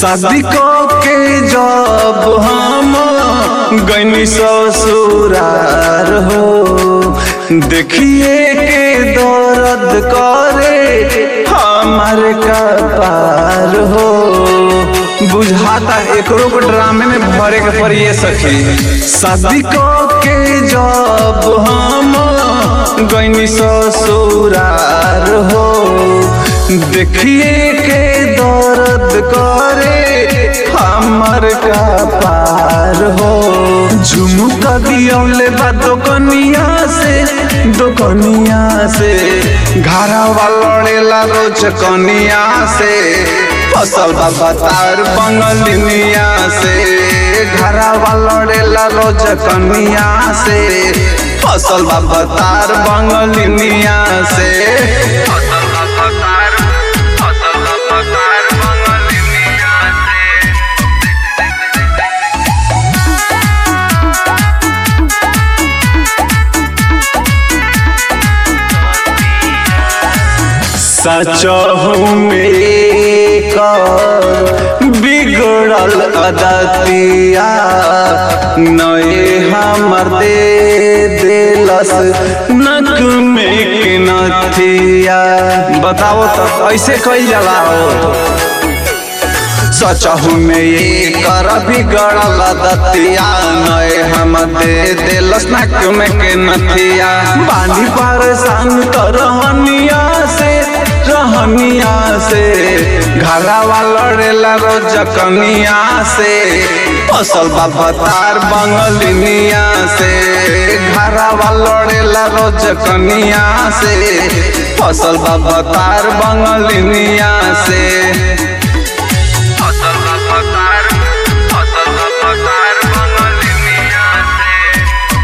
शादी के जब हम गनी ससुरार हो देखिए के दर्द करे हमार कपार हो बुझाता एकरो को ड्रामे में भरे के पड़िए सखी शादी के जब हम गनी ससुरार हो देखिए के दर्द करे हमर कपार हो झुमुका दियौले बा दोकनिया से दोकनिया से घरवा लड़ेला रोज कनिया से फसल बाबा तार बंगलिनिया से घरवा लड़ेला रोज कनिया से फसल बाबा तार बंगलिनिया से फसल बाबा तार फसल बाबा तार बंगलिनिया से सचहु में कर बिगड़ल अदतिया नए हमर दे देलस नक में के नथिया बताओ तो ऐसे कही जाला हो सचहु में ये कर बिगड़ल दतिया नए हम दे देलस नक में के नथिया बानी परेशान कर रहनिया से रहनिया से घरवा लड़ेला रोज कनिया से फसल बाबा तार बंगलिनिया से घरवा लड़ेला रोज कनिया से फसल बाबा तार बंगलिनिया से फसल बाबा तार फसल बाबा तार बंगलिनिया से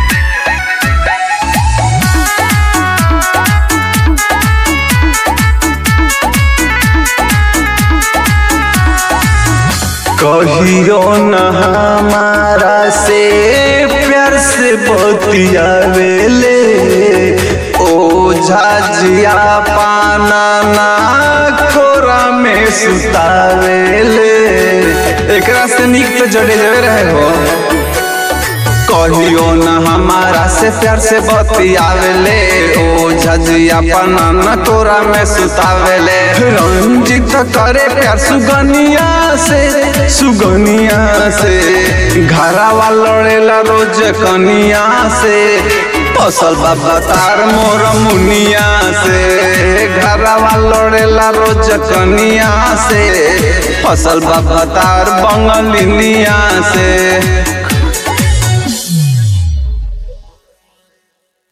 कहियो न हमारा से प्यार से बतियावेले ओ झाजिया पाना ना कोरा में सुतावेले एकरा से निक तो जड़े जड़े रहे हो कहियो न हमारा से प्यार से बतियावेले ओ झजिया पनाना तोरा में सुतावेले रंजित करे प्यार सुगनिया से सुगनिया से घरवा लड़ेला रोज कनिया से फसल बाबा तार मोर मुनिया से घरवा लड़ेला रोज कनिया से फसल बाबा तार बंगलिनिया से